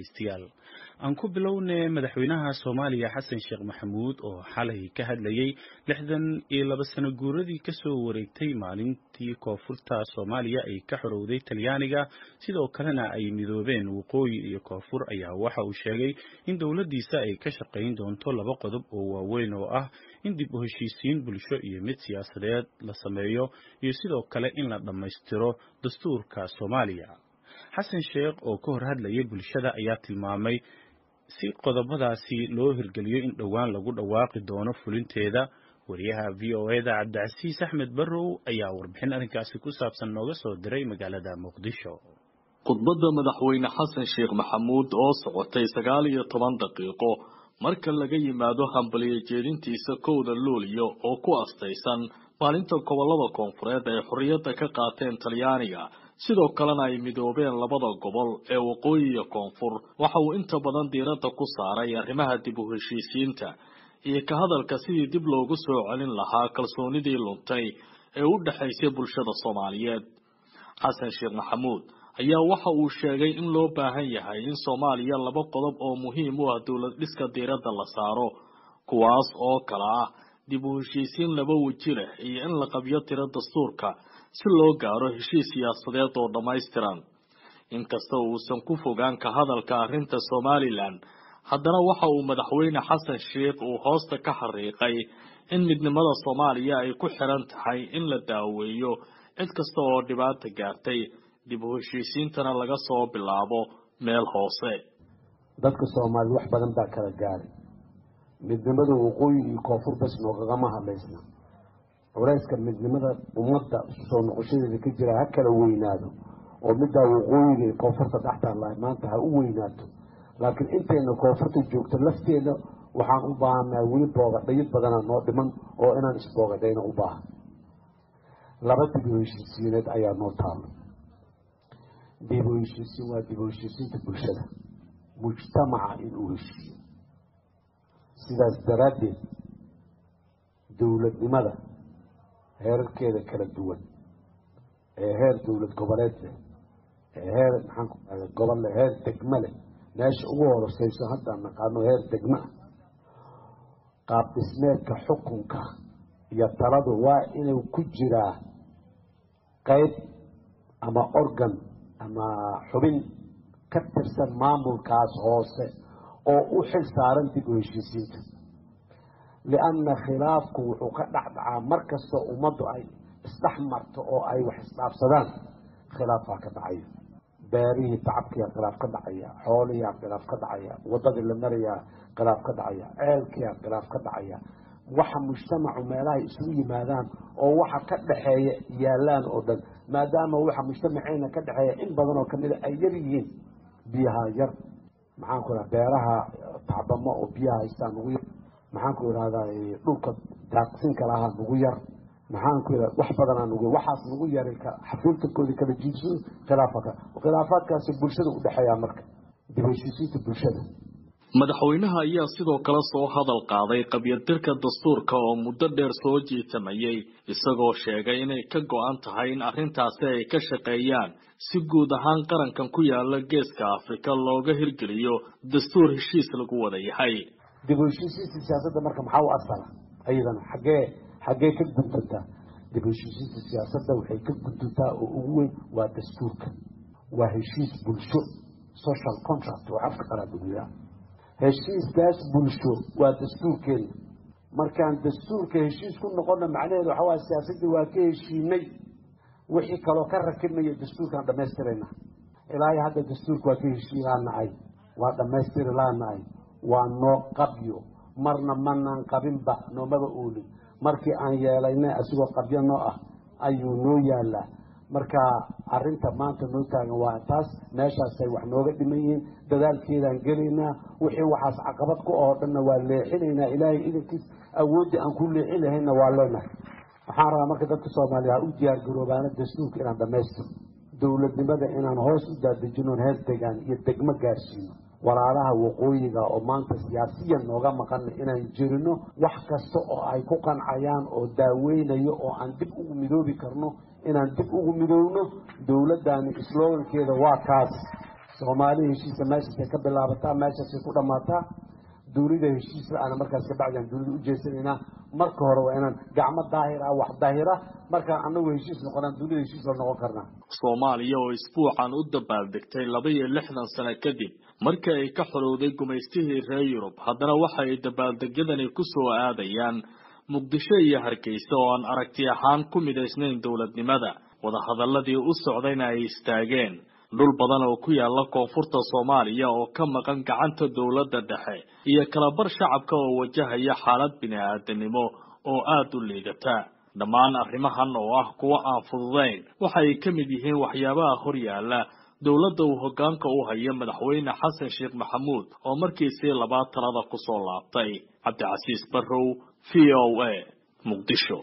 dhegeystayaal aan ku bilownay madaxweynaha soomaaliya xasan sheekh maxamuud oo xalay ka hadlayay lixdan iyo laba sano guuradii kasoo wareegtay maalintii koonfurta soomaaliya ay ka xorowday talyaaniga sidoo kalena ay midoobeen waqooyi iyo koonfur ayaa waxa uu sheegay in dowladdiisa ay ka shaqayn doonto laba qodob oo waaweyn oo ah in dib u heshiisiin bulsho iyo mid siyaasadeed la sameeyo iyo sidoo kale in la dhammaystiro dastuurka soomaaliya xasan sheekh oo ka hor hadlayay bulshada ayaa tilmaamay si qodobadaasi loo hirgeliyo in dhowaan lagu dhawaaqi doono fulinteeda wariyaha v o eda cabdicasiis axmed barrow ayaa warbixin arrinkaasi ku saabsan nooga soo diray magaalada muqdisho khudbadda madaxweyne xasan sheekh maxamuud oo socotay sagaal iyo toban daqiiqo marka laga yimaado hambaliyo jeedintiisa kowda luuliyo oo ku astaysan maalinta gobollada koonfureed ay xorriyadda ka qaateen talyaaniga sidoo kalena ay midoobeen labada gobol ee waqooyi iyo koonfur waxa uu inta badan diiradda ku saaray arrimaha dib u heshiisiinta iyo ka hadalka sidii dib loogu soo celin lahaa kalsoonidii luntay ee u dhexaysay bulshada soomaaliyeed xasan sheekh maxamuud ayaa waxa uu sheegay in loo baahan yahay in soomaaliya laba qodob oo muhiim u ah dowlad dhiska diiradda la saaro kuwaas oo kala ah dib u heshiisiin laba weji leh iyo in la qabyo tiro dastuurka si loo gaaro heshiis siyaasadeed oo dhammaystiran inkasta uusan ku fogaan ka hadalka arrinta somalilan haddana waxa uu madaxweyne xasan sheekh uu hoosta ka xariiqay in midnimada soomaaliya ay ku xiran tahay in la daaweeyo cid kasta oo dhibaata gaartay dib u heshiisiintana laga soo bilaabo meel hoose dadka soomaaliyed wax badan baa kala gaaray midnimada waqooyi iyo koonfur bas noogagama hadlaysna culayska midnimada ummadda soo noqoshadeeda ka jira ha kala weynaado oo middaa waqooyiga iyo koonfurta dhextaalahay maanta ha u weynaato laakiin intayna koonfurta joogto lafteeda waxaan u baahannahay weli boogadhayo badana noo dhiman oo inaan isboogadhayno u baahan laba dib u heshiisiineed ayaa noo taalo dib u heshiisiin waa dib u heshiisiinta bulshada mujtamaca inuu heshiiyo sidaas daraaddeed dowladnimada heerarkeeda kala duwan ee heer dowlad goboleed leh ee heer maxaan ku ahda gobol leh heer degmo leh meesha ugu horoseyso haddaan naqaano heer degmo ah qaab dhismeedka xukunka iyo taladu waa inuu ku jiraa qeyb ama organ ama xubin ka tirsan maamulkaas hoose oo u xil saaran dib u heshiisiinta lianna khilaafku wuxuu ka dhexdhacaa mar kastoo ummaddu ay isdhex marto oo ay wax isdhaafsadaan khilaafaa ka dhacaya beerihii tacabkiyaa khilaaf ka dhacaya xoolihiyaa khilaaf ka dhacaya waddadii la marayaa khilaaf ka dhacaya ceelkiyaa khilaaf ka dhacaya waxa mujtamacu meelahay isugu yimaadaan oo waxa ka dhexeeya yaalaan oo dhan maadaama waxa mujtamaceena ka dhexeeya in badan oo kamida ay yar yihiin biyaha yar maxaan ku ihaha beeraha tacbamo oo biyaha haystaa nugu yar maxaan ku ihahdaa dhulka daaqsinka lahaa nugu yar maxaan ku ihahda wax badanaa nugu waxaas nugu yaray xafiiltankoodii kala jiidsado khilaafaka khilaafaadkaasi bulshada u dhexeeyaa marka dib heshiisiinta bulshada madaxweynaha ayaa sidoo kale soo hadal qaaday qabyadirka dastuurka oo muddo dheer soo jiitamayay isagoo sheegay inay ka go-an tahay in arrintaasi ay ka shaqeeyaan si guud ahaan qarankan ku yaala geeska afrika looga hirgeliyo dastuur heshiis lagu wada yahay dib u heshiisiinta siyaasadda marka maxaa u asala ayadana xaggee xaggee ka guduntaa dib u heshiisiinta siyaasadda waxay ka guduntaa oo ugu weyn waa dastuurka waa heshiis bulsho social contract oo afka qalaaduniyaa heshiiskaas bulsho waa dastuurkeena markaan dastuurka heshiis ku noqona macnaheedu waxa waaya siyaasaddii waa ka heshiinay wixii kaloo ka rakibmaya dastuurkaan dhamaystirayna ilaahay hadda dastuurka waa ka heshiilaanahay waa dhamaystiri laanahay waa noo qabyo marna manaan qabinba noomaba oolin markii aan yeelaynay asigoo qabyo noo ah ayuu noo yaalaa marka arinta maanta noo taagan waa taas meeshaasay wax nooga dhiman yihiin dadaalkeedaan gelaynaa wixii waxaas caqabad ku oo dhanna waa leexinaynaa ilaahay idankiis awooddii aan ku leexin lahayna waa leenahay waxaan rabaa marka dadka soomaaliya ha u diyaar garoobaana dastuurka inaan dhamaystiro dowladnimada inaan hoos u daadejinoon heer degaan iyo degmo gaarsiino walaalaha waqooyiga oo maanta siyaasiyan nooga maqana inaan jirino wax kasta oo ay ku qancayaan oo daaweynayo oo aan dib ugu midoobi karno inaan dib ugu midoowno dowladdaani slogankeeda waa kaas soomaali heshiisa meeshaasay ka bilaabataa meeshaasay ku dhammaataa duunida heshiisa ana markaas kabacdian duunida u jeesanaynaa marka hore waa inaan gacmo daahir ah wax daahira markaan anagu heshiis noqonaan duunida heshiis la noqon karnaa soomaaliya oo isbuucan u dabaaldegtay laba iyo lixdan sano kadib markii ay ka xorowday gumaystihii reer yurub haddana waxa ay dabaaldegyadani ku soo aadayaan muqdisho iyo hargeysa oo aan aragti ahaan ku midaysnayn dowladnimada wadahadaladii u socdayna ay istaageen dhul badan oo ku yaala koonfurta soomaaliya oo ka maqan gacanta dowladda dhexe iyo kalabar shacabka oo wajahaya xaalad bini-aadanimo oo aada u liidata dhammaan arrimahan oo ah kuwo aan fududayn waxa ay ka mid yihiin waxyaabaha hor yaalla dowladda uu hoggaanka u haya madaxweyne xasan sheekh maxamuud oo markiisii labaad talada ku soo laabtay cabdicasiis barrow v o a muqdisho